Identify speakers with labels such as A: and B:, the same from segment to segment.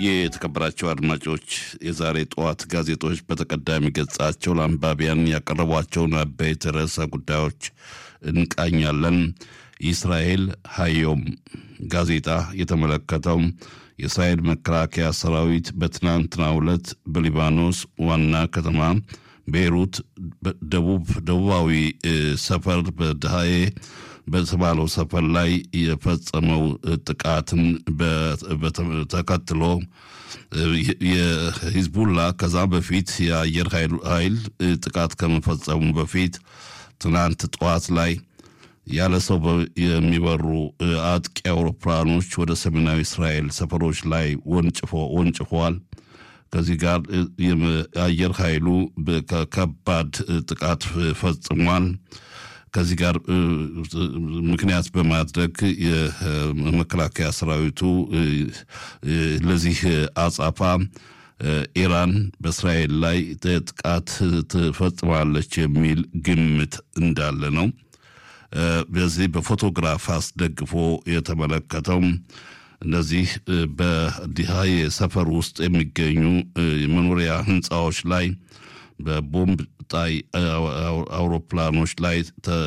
A: የተከበራቸው አድማጮች የዛሬ ጠዋት ጋዜጦች በተቀዳሚ ገጻቸው ለአንባቢያን ያቀረቧቸውን አበይት ርዕሰ ጉዳዮች እንቃኛለን። የእስራኤል ሀዮም ጋዜጣ የተመለከተው የእስራኤል መከላከያ ሰራዊት በትናንትናው ዕለት በሊባኖስ ዋና ከተማ ቤይሩት ደቡብ ደቡባዊ ሰፈር በድሃዬ በተባለው ሰፈር ላይ የፈጸመው ጥቃትን ተከትሎ የሂዝቡላ ከዛ በፊት የአየር ኃይል ጥቃት ከመፈጸሙ በፊት ትናንት ጠዋት ላይ ያለ ሰው የሚበሩ አጥቂ አውሮፕላኖች ወደ ሰሜናዊ እስራኤል ሰፈሮች ላይ ወንጭፈዋል። ከዚህ ጋር የአየር ኃይሉ ከባድ ጥቃት ፈጽሟል። ከዚህ ጋር ምክንያት በማድረግ የመከላከያ ሰራዊቱ ለዚህ አጻፋ ኢራን በእስራኤል ላይ ጥቃት ትፈጽማለች የሚል ግምት እንዳለ ነው። በዚህ በፎቶግራፍ አስደግፎ የተመለከተው እነዚህ በዲሃዬ ሰፈር ውስጥ የሚገኙ የመኖሪያ ህንፃዎች ላይ በቦምብ ጣይ አውሮፕላኖች ላይ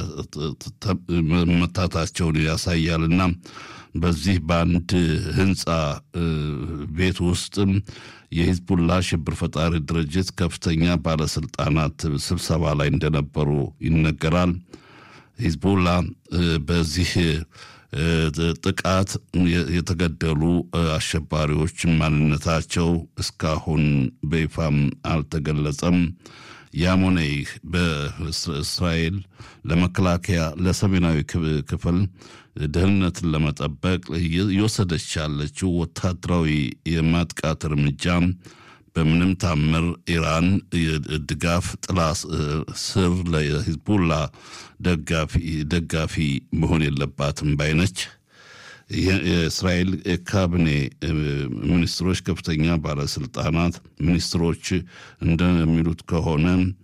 A: መታታቸውን ያሳያልና በዚህ በአንድ ህንፃ ቤት ውስጥ የሂዝቡላ ሽብር ፈጣሪ ድርጅት ከፍተኛ ባለስልጣናት ስብሰባ ላይ እንደነበሩ ይነገራል። ሂዝቡላ በዚህ ጥቃት የተገደሉ አሸባሪዎች ማንነታቸው እስካሁን በይፋም አልተገለጸም። ያም ሆነ ይህ በእስራኤል ለመከላከያ ለሰሜናዊ ክፍል ደህንነትን ለመጠበቅ እየወሰደች ያለችው ወታደራዊ የማጥቃት እርምጃ በምንም ታምር ኢራን ድጋፍ ጥላ ስር ለሂዝቡላ ደጋፊ መሆን የለባትም ባይነች። የእስራኤል ካቢኔ ሚኒስትሮች ከፍተኛ ባለስልጣናት ሚኒስትሮች እንደሚሉት ከሆነ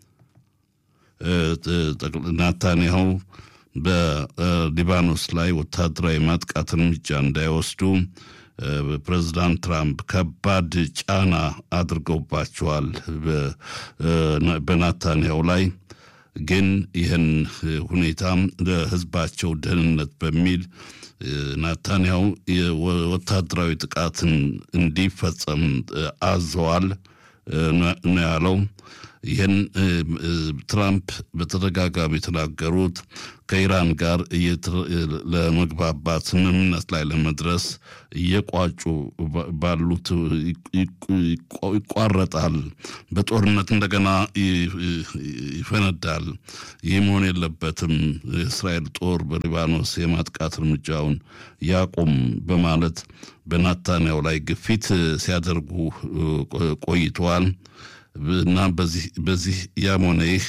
A: ናታንያሁ በሊባኖስ ላይ ወታደራዊ ማጥቃት እርምጃ እንዳይወስዱ ፕሬዚዳንት ትራምፕ ከባድ ጫና አድርገውባቸዋል በናታንያሁ ላይ። ግን ይህን ሁኔታ ለሕዝባቸው ደህንነት በሚል ናታንያሁ ወታደራዊ ጥቃትን እንዲፈጸም አዘዋል ነው ያለው። ይህን ትራምፕ በተደጋጋሚ የተናገሩት ከኢራን ጋር ለመግባባት ስምምነት ላይ ለመድረስ እየቋጩ ባሉት ይቋረጣል፣ በጦርነት እንደገና ይፈነዳል። ይህ መሆን የለበትም። የእስራኤል ጦር በሊባኖስ የማጥቃት እርምጃውን ያቁም በማለት በናታንያው ላይ ግፊት ሲያደርጉ ቆይተዋል። እና በዚህ ያም ሆነ ይህ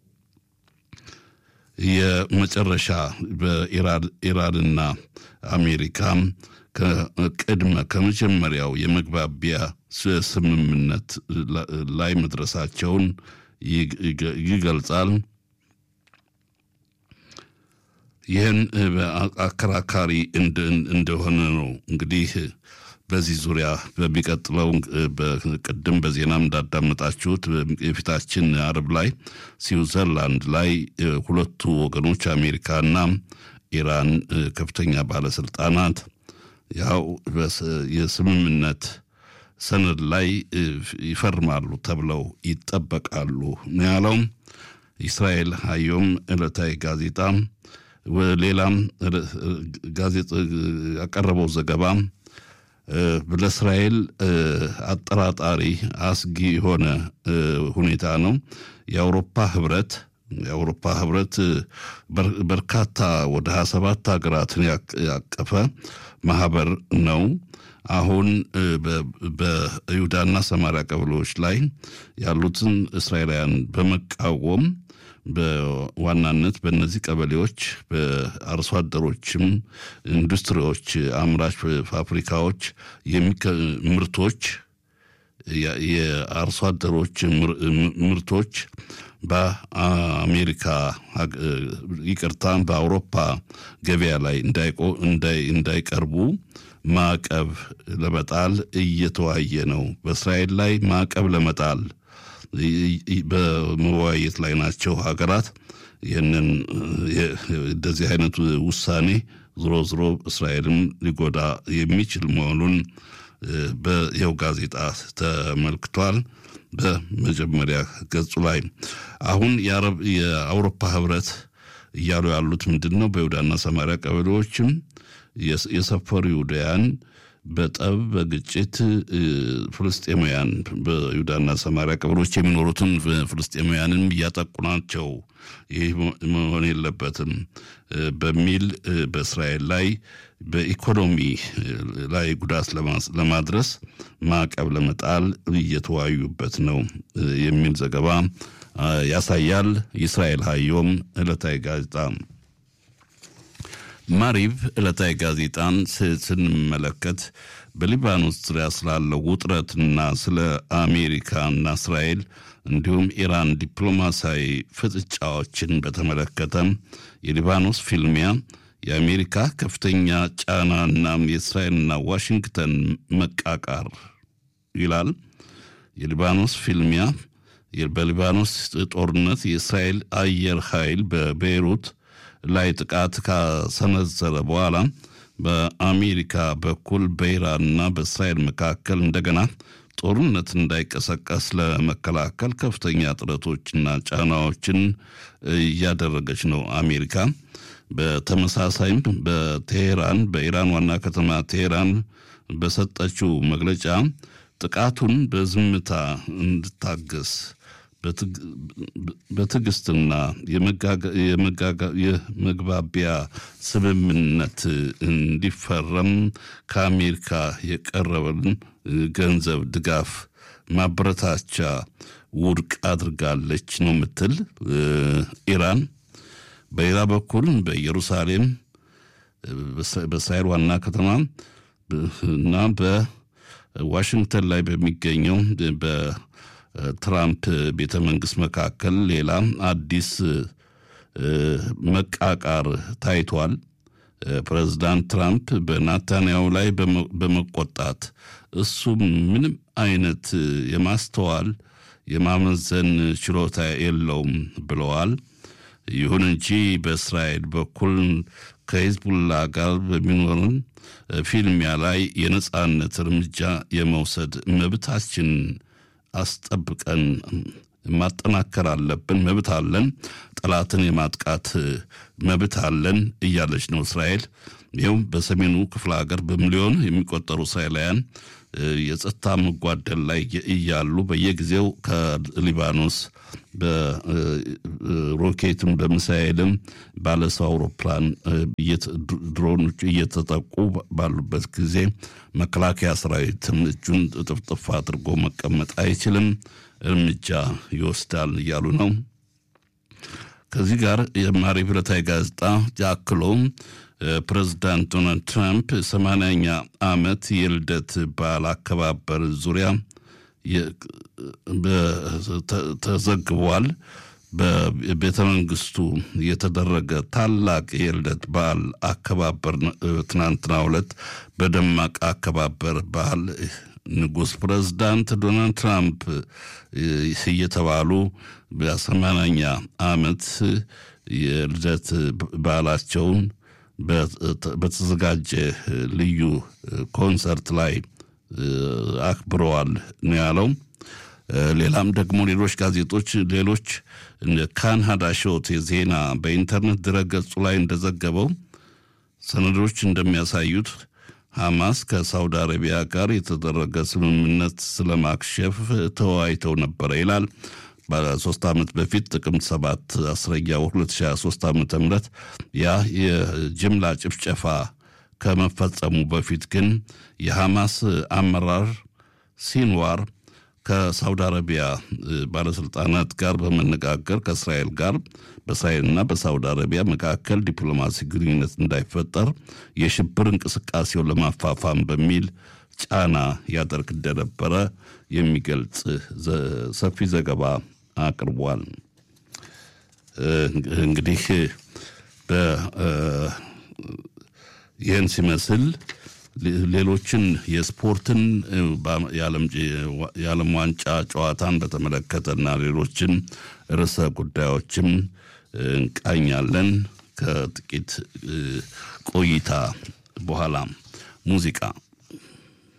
A: የመጨረሻ በኢራንና አሜሪካ ቅድመ ከመጀመሪያው የመግባቢያ ስምምነት ላይ መድረሳቸውን ይገልጻል። ይህን አከራካሪ እንደሆነ ነው እንግዲህ በዚህ ዙሪያ በሚቀጥለው ቅድም በዜናም እንዳዳመጣችሁት የፊታችን አርብ ላይ ስዊዘርላንድ ላይ ሁለቱ ወገኖች አሜሪካና ኢራን ከፍተኛ ባለስልጣናት ያው የስምምነት ሰነድ ላይ ይፈርማሉ ተብለው ይጠበቃሉ ነው ያለው። እስራኤል ሀዮም ዕለታዊ ጋዜጣ ሌላም ጋዜጣ ያቀረበው ዘገባ ለእስራኤል አጠራጣሪ አስጊ የሆነ ሁኔታ ነው። የአውሮፓ ህብረት የአውሮፓ ህብረት በርካታ ወደ ሀያ ሰባት ሀገራትን ያቀፈ ማህበር ነው። አሁን በይሁዳና ሰማሪያ ቀበሌዎች ላይ ያሉትን እስራኤላውያን በመቃወም በዋናነት በእነዚህ ቀበሌዎች በአርሶ አደሮችም ኢንዱስትሪዎች፣ አምራች ፋብሪካዎች ምርቶች የአርሶ አደሮች ምርቶች በአሜሪካ ይቅርታ፣ በአውሮፓ ገበያ ላይ እንዳይቀርቡ ማዕቀብ ለመጣል እየተወያየ ነው። በእስራኤል ላይ ማዕቀብ ለመጣል በመወያየት ላይ ናቸው ሀገራት። ይህንን እንደዚህ አይነቱ ውሳኔ ዝሮ ዝሮ እስራኤልም ሊጎዳ የሚችል መሆኑን በይኸው ጋዜጣ ተመልክቷል። በመጀመሪያ ገጹ ላይ አሁን የአውሮፓ ህብረት እያሉ ያሉት ምንድን ነው? በይሁዳና ሰማሪያ ቀበሌዎችም የሰፈሩ ይሁዳያን በጠብ በግጭት ፍልስጤማውያን በይሁዳና ሰማሪያ ቀበሌዎች የሚኖሩትን ፍልስጤማውያንን እያጠቁ ናቸው። ይህ መሆን የለበትም በሚል በእስራኤል ላይ በኢኮኖሚ ላይ ጉዳት ለማድረስ ማዕቀብ ለመጣል እየተወያዩበት ነው የሚል ዘገባ ያሳያል። የእስራኤል ሀዮም ዕለታዊ ጋዜጣ ማሪብ ዕለታዊ ጋዜጣን ስንመለከት በሊባኖስ ዙሪያ ስላለው ውጥረትና ስለ አሜሪካና እስራኤል እንዲሁም ኢራን ዲፕሎማሲያዊ ፍጥጫዎችን በተመለከተ የሊባኖስ ፊልሚያ የአሜሪካ ከፍተኛ ጫናና የእስራኤልና ዋሽንግተን መቃቃር ይላል። የሊባኖስ ፊልሚያ በሊባኖስ ጦርነት የእስራኤል አየር ኃይል በቤይሩት ላይ ጥቃት ካሰነዘረ በኋላ በአሜሪካ በኩል በኢራንና በእስራኤል መካከል እንደገና ጦርነት እንዳይቀሰቀስ ለመከላከል ከፍተኛ ጥረቶችና ጫናዎችን እያደረገች ነው አሜሪካ። በተመሳሳይም በቴሄራን በኢራን ዋና ከተማ ቴሄራን በሰጠችው መግለጫ ጥቃቱን በዝምታ እንድታገስ በትዕግስትና የመግባቢያ ስምምነት እንዲፈረም ከአሜሪካ የቀረበን ገንዘብ ድጋፍ ማበረታቻ ውድቅ አድርጋለች ነው የምትል ኢራን። በሌላ በኩል በኢየሩሳሌም በእስራኤል ዋና ከተማ እና በዋሽንግተን ላይ በሚገኘው በትራምፕ ቤተ መንግስት መካከል ሌላ አዲስ መቃቃር ታይቷል። ፕሬዚዳንት ትራምፕ በናታንያሁ ላይ በመቆጣት እሱ ምንም አይነት የማስተዋል የማመዘን ችሎታ የለውም ብለዋል። ይሁን እንጂ በእስራኤል በኩል ከሂዝቡላ ጋር በሚኖርን ፊልሚያ ላይ የነጻነት እርምጃ የመውሰድ መብታችን አስጠብቀን ማጠናከር አለብን። መብት አለን፣ ጠላትን የማጥቃት መብት አለን እያለች ነው እስራኤል። ይኸውም በሰሜኑ ክፍለ ሀገር በሚሊዮን የሚቆጠሩ እስራኤላውያን የጸጥታ መጓደል ላይ እያሉ በየጊዜው ከሊባኖስ በሮኬትም በሚሳኤልም ባለሰው አውሮፕላን ድሮኖች እየተጠቁ ባሉበት ጊዜ መከላከያ ሰራዊትም እጁን ጥፍጥፍ አድርጎ መቀመጥ አይችልም፣ እርምጃ ይወስዳል እያሉ ነው። ከዚህ ጋር የማሪብ ዕለታዊ ጋዜጣ አክሎ ፕሬዚዳንት ዶናልድ ትራምፕ ሰማንያኛ ዓመት የልደት በዓል አከባበር ዙሪያ ተዘግቧል። በቤተ መንግስቱ የተደረገ ታላቅ የልደት በዓል አከባበር ትናንትናው ዕለት በደማቅ አከባበር በዓል ንጉሥ ፕሬዝዳንት ዶናልድ ትራምፕ እየተባሉ በሰማንያኛ ዓመት የልደት በዓላቸውን በተዘጋጀ ልዩ ኮንሰርት ላይ አክብረዋል ነው ያለው። ሌላም ደግሞ ሌሎች ጋዜጦች ሌሎች ካን ሀዳሾት የዜና በኢንተርኔት ድረገጹ ላይ እንደዘገበው ሰነዶች እንደሚያሳዩት ሐማስ ከሳውዲ አረቢያ ጋር የተደረገ ስምምነት ስለማክሸፍ ተወያይተው ነበረ ይላል። በሶስት ዓመት በፊት ጥቅምት ሰባት አስረኛ ወር 2023 ዓ ም ያ የጅምላ ጭፍጨፋ ከመፈጸሙ በፊት ግን የሐማስ አመራር ሲንዋር ከሳውዲ አረቢያ ባለስልጣናት ጋር በመነጋገር ከእስራኤል ጋር በእስራኤልና በሳውዲ አረቢያ መካከል ዲፕሎማሲ ግንኙነት እንዳይፈጠር የሽብር እንቅስቃሴውን ለማፋፋም በሚል ጫና ያደርግ እንደነበረ የሚገልጽ ሰፊ ዘገባ አቅርቧል። እንግዲህ ይህን ሲመስል ሌሎችን የስፖርትን የዓለም ዋንጫ ጨዋታን በተመለከተና ሌሎችን ርዕሰ ጉዳዮችም እንቃኛለን። ከጥቂት ቆይታ በኋላ ሙዚቃ